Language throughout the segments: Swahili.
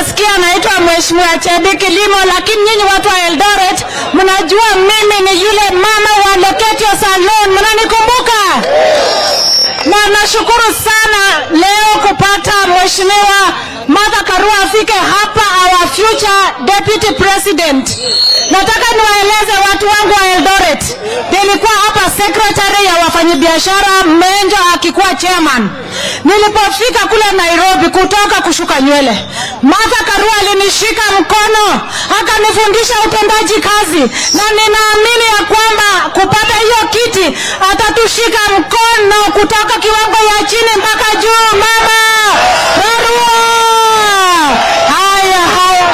nasikia anaitwa Mheshimiwa Chedi Kilimo, lakini nyinyi watu wa Eldoret mnajua mimi ni yule mama wa Loketio Salon, mnanikumbuka? Na nashukuru sana leo kupata Mheshimiwa Martha Karua afike hapa, our future deputy president. Nataka niwaeleze watu wangu wa Eldoret, nilikuwa hapa secretary ya wafanyabiashara Menjo akikuwa chairman. Nilipofika kule Nairobi kutoka kushuka nywele, Martha Karua alinishika mkono akanifundisha utendaji kazi, na ninaamini ya kwamba kupata hiyo kiti atatushika mkono kutoka kiwango ya chini mpaka juu. Mama Karua, haya haya.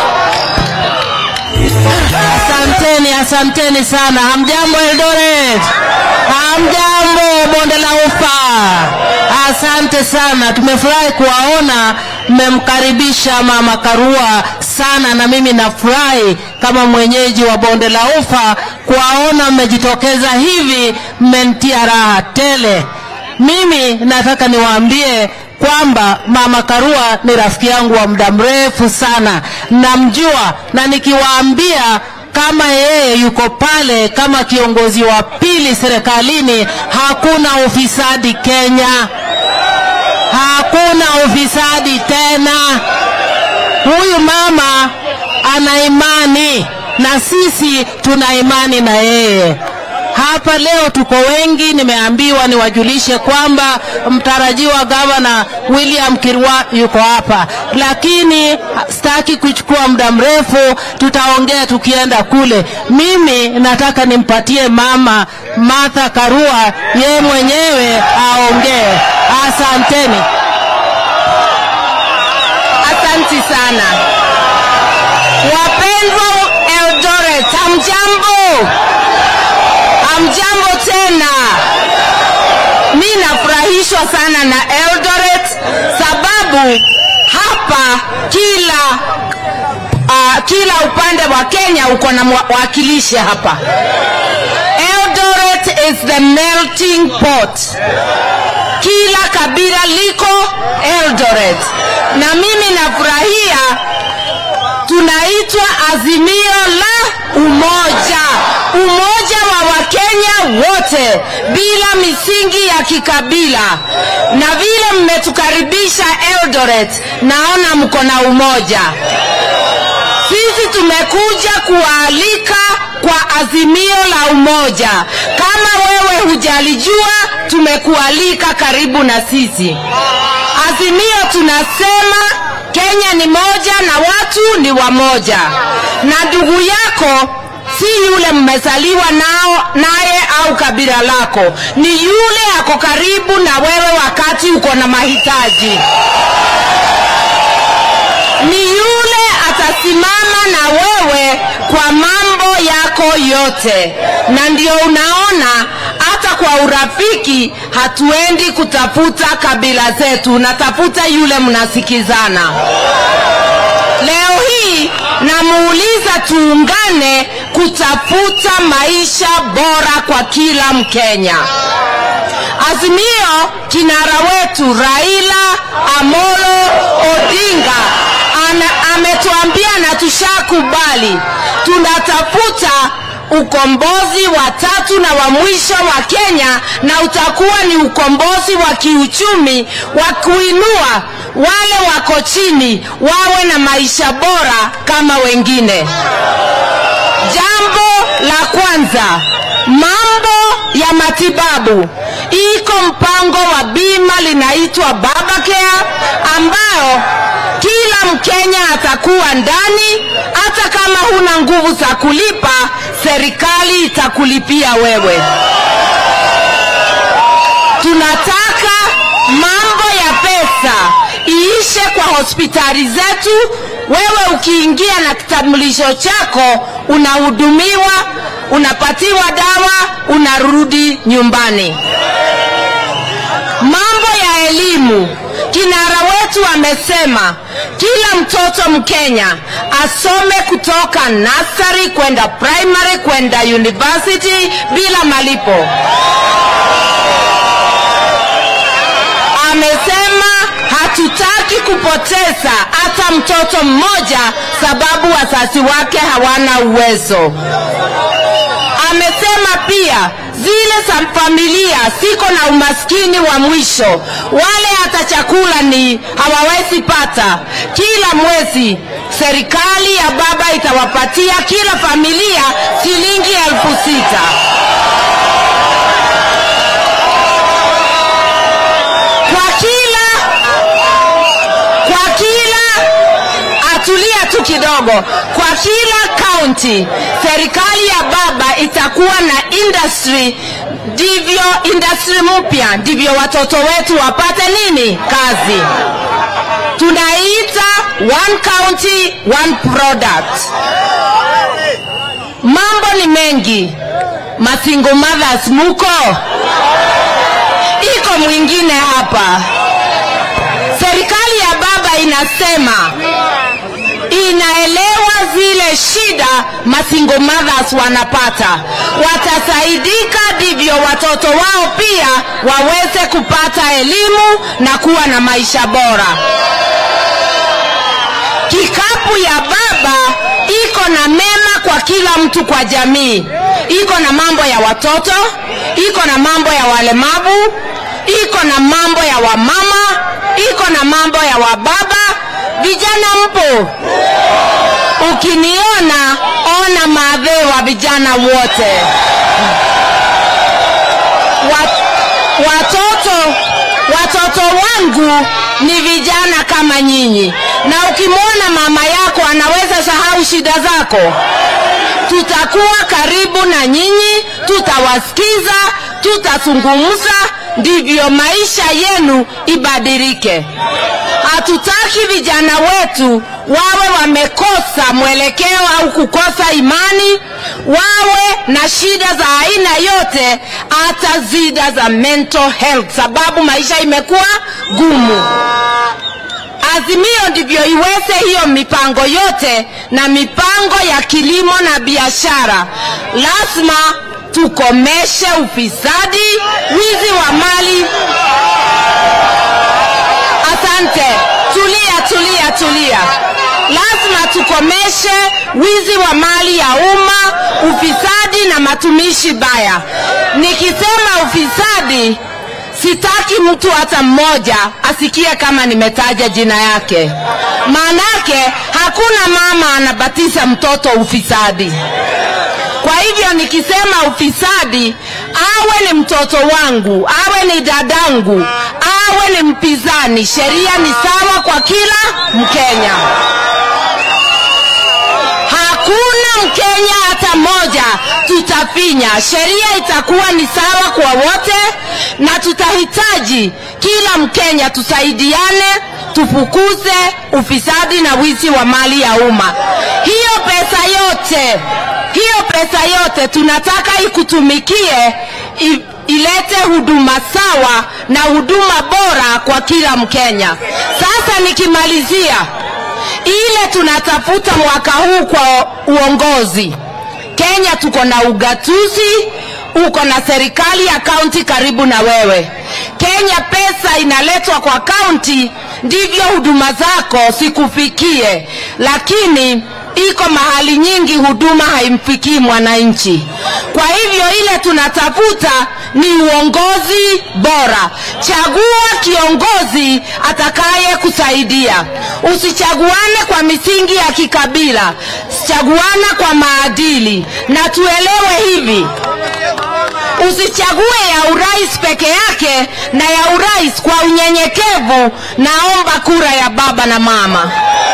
Asanteni, asanteni sana. Hamjambo Eldoret, hamjambo bonde la ufa. Asante sana, tumefurahi kuwaona mmemkaribisha mama Karua sana, na mimi nafurahi kama mwenyeji wa bonde la ufa kuwaona mmejitokeza hivi, mmenitia raha tele. Mimi nataka niwaambie kwamba mama Karua ni rafiki yangu wa muda mrefu sana, namjua, na nikiwaambia kama yeye yuko pale kama kiongozi wa pili serikalini, hakuna ufisadi Kenya, hakuna ufisadi tena. Huyu mama ana imani na sisi tuna imani na yeye. Hapa leo tuko wengi, nimeambiwa niwajulishe kwamba mtarajiwa gavana William Kirwa yuko hapa, lakini sitaki kuchukua muda mrefu, tutaongea tukienda kule. Mimi nataka nimpatie mama Martha Karua ye mwenyewe aongee. Asanteni, Asanti sana wapendwa Eldoret, hamjambo? Hamjambo tena. Mi nafurahishwa sana na Eldoret sababu hapa kila uh, kila upande wa Kenya uko na mwakilishi hapa. Eldoret is the melting pot kila kabila liko Eldoret, na mimi nafurahia tunaitwa Azimio la Umoja, umoja wa Wakenya wote bila misingi ya kikabila. Na vile mmetukaribisha Eldoret, naona mko na umoja. Sisi tumekuja kuwaalika kwa azimio la umoja. Kama wewe hujalijua, tumekualika karibu na sisi. Azimio tunasema Kenya ni moja na watu ni wamoja, na ndugu yako si yule mmezaliwa nao naye au kabila lako, ni yule ako karibu na wewe wakati uko na mahitaji, ni yule atasimama na wewe kwa mambo yako yote, na ndio unaona hata kwa urafiki hatuendi kutafuta kabila zetu, natafuta yule mnasikizana. Leo hii namuuliza tuungane kutafuta maisha bora kwa kila Mkenya. Azimio, kinara wetu Raila Amolo Odinga ana, ametuambia na tushakubali, tunatafuta ukombozi wa tatu na wa mwisho wa Kenya, na utakuwa ni ukombozi wa kiuchumi wa kuinua wale wako chini wawe na maisha bora kama wengine. Jambo la kwanza, mambo ya matibabu. Iko mpango wa bima linaitwa Babacare ambao kila Mkenya atakuwa ndani, hata kama huna nguvu za kulipa, serikali itakulipia wewe. Tunataka mambo ya pesa iishe kwa hospitali zetu. Wewe ukiingia na kitambulisho chako unahudumiwa, unapatiwa dawa, unarudi nyumbani. Mambo ya elimu, kinara wetu amesema kila mtoto Mkenya asome kutoka nursery kwenda primary kwenda university bila malipo. Amesema hatutaki kupoteza hata mtoto mmoja sababu wazazi wake hawana uwezo. Amesema pia zile za familia siko na umaskini wa mwisho, wale hata chakula ni hawawezi pata. Kila mwezi serikali ya baba itawapatia kila familia shilingi elfu sita. Kwa kila kwa kila atulia tu kidogo. Kwa kila kaunti, serikali ya baba itakuwa na industry, ndivyo industry mpya, ndivyo watoto wetu wapate nini? Kazi. Tunaita one county one product. Mambo ni mengi. Masingle mothers muko? Iko mwingine hapa. Serikali ya baba inasema inaelewa zile shida masingle mothers wanapata, watasaidika ndivyo watoto wao pia waweze kupata elimu na kuwa na maisha bora. Kikapu ya baba iko na mema kwa kila mtu kwa jamii, iko na mambo ya watoto, iko na mambo ya walemavu, iko na mambo ya wamama, iko na mambo ya wababa. Vijana mpo? Ukiniona ona maadhee wa vijana wote. Wat, watoto watoto wangu ni vijana kama nyinyi, na ukimwona mama yako anaweza sahau shida zako, tutakuwa karibu na nyinyi, tutawasikiza, tutazungumza, ndivyo maisha yenu ibadilike. Hatutaki vijana wetu wawe wamekosa mwelekeo au kukosa imani, wawe na shida za aina yote, hata zida za mental health, sababu maisha imekuwa gumu. Azimio ndivyo iweze hiyo mipango yote na mipango ya kilimo na biashara. Lazima tukomeshe ufisadi, wizi wa mali. Asante, tulia, tulia, tulia. Lazima tukomeshe wizi wa mali ya umma, ufisadi na matumishi baya. Nikisema ufisadi, sitaki mtu hata mmoja asikie kama nimetaja jina yake, maanake hakuna mama anabatiza mtoto ufisadi. Kwa hivyo nikisema ufisadi, awe ni mtoto wangu, awe ni dadangu, awe ni mpinzani, sheria ni sawa kwa kila Mkenya. Hakuna Mkenya hata mmoja tutafinya. Sheria itakuwa ni sawa kwa wote, na tutahitaji kila Mkenya tusaidiane, tufukuze ufisadi na wizi wa mali ya umma. Hiyo pesa yote, hiyo pesa yote tunataka ikutumikie i, ilete huduma sawa na huduma bora kwa kila Mkenya. Sasa nikimalizia ile tunatafuta mwaka huu kwa uongozi. Kenya tuko na ugatuzi, uko na serikali ya kaunti karibu na wewe. Kenya pesa inaletwa kwa kaunti, ndivyo huduma zako sikufikie, lakini iko mahali nyingi huduma haimfikii mwananchi. Kwa hivyo ile tunatafuta ni uongozi bora. Chagua kiongozi atakaye kusaidia. Usichaguane kwa misingi ya kikabila, chaguana kwa maadili. Na tuelewe hivi, usichague ya urais peke yake, na ya urais kwa unyenyekevu, naomba kura ya baba na mama.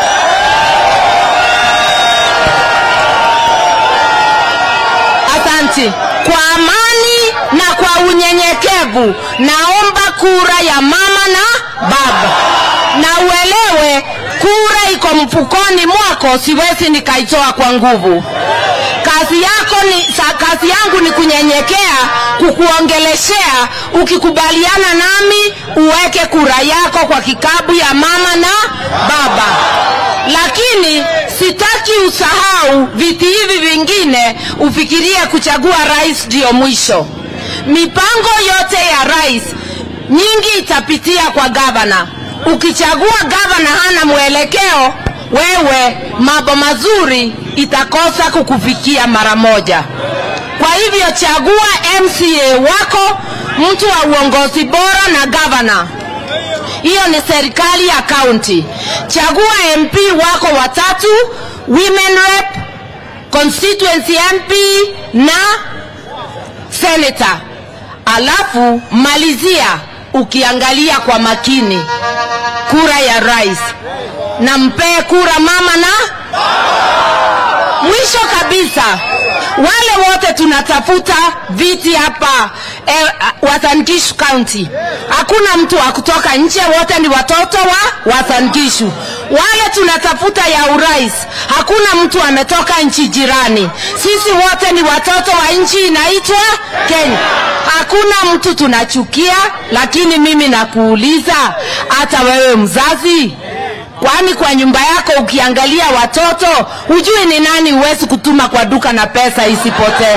Asante. Kwa amani na kwa unyenyekevu, naomba kura ya mama na baba, na uelewe kura iko mfukoni mwako, siwezi nikaitoa kwa nguvu. Kazi yako ni sa, kazi yangu ni kunyenyekea, kukuongeleshea. Ukikubaliana nami, uweke kura yako kwa kikapu ya mama na baba, lakini sitaki usahau viti hivi vingine, ufikirie kuchagua rais ndio mwisho. Mipango yote ya rais nyingi itapitia kwa gavana, ukichagua gavana hana mwelekeo wewe mambo mazuri itakosa kukufikia mara moja kwa hivyo chagua mca wako mtu wa uongozi bora na gavana hiyo ni serikali ya kaunti chagua mp wako watatu women rep constituency mp na senator alafu malizia ukiangalia kwa makini kura ya rais na mpee kura mama na mwisho kabisa wale wote tunatafuta viti hapa eh, Wasangishu County, hakuna mtu wa kutoka nje, wote ni watoto wa Wasangishu. Wale tunatafuta ya urais, hakuna mtu ametoka nchi jirani. Sisi wote ni watoto wa nchi inaitwa Kenya. Hakuna mtu tunachukia, lakini mimi nakuuliza, hata wewe mzazi kwani kwa nyumba yako ukiangalia watoto hujui ni nani huwezi kutuma kwa duka na pesa isipotee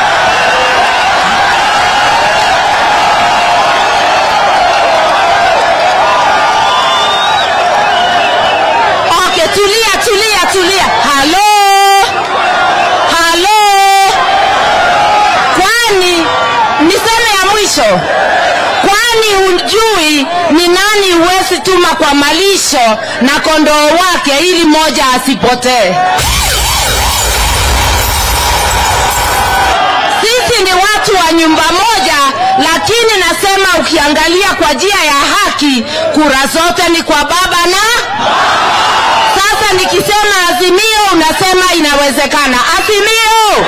okay tulia tulia tulia halo halo kwani niseme ya mwisho kwani hujui ni nani huwezi tuma kwa malisho na kondoo wake ili moja asipotee sisi ni watu wa nyumba moja lakini nasema ukiangalia kwa njia ya haki kura zote ni kwa baba na sasa nikisema azimio unasema inawezekana azimio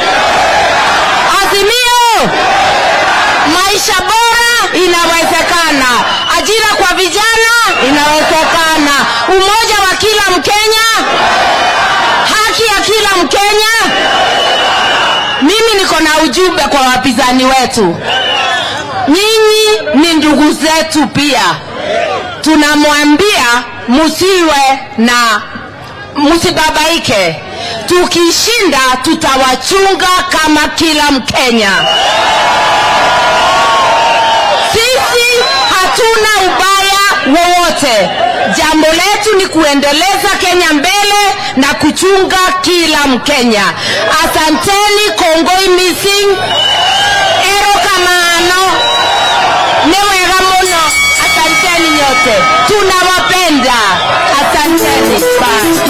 azimio maisha bora inawezekana ajira kwa vijana inawezekana umoja wa kila mkenya haki ya kila mkenya mimi niko na ujumbe kwa wapinzani wetu nyinyi ni ndugu zetu pia tunamwambia musiwe na msibabaike tukishinda tutawachunga kama kila mkenya sisi hatuna ubaya wowote jambo letu ni kuendeleza kenya mbele na kuchunga kila mkenya asanteni kongoi missing erokamano ni wega muno asanteni nyote tunawapenda asanteni bye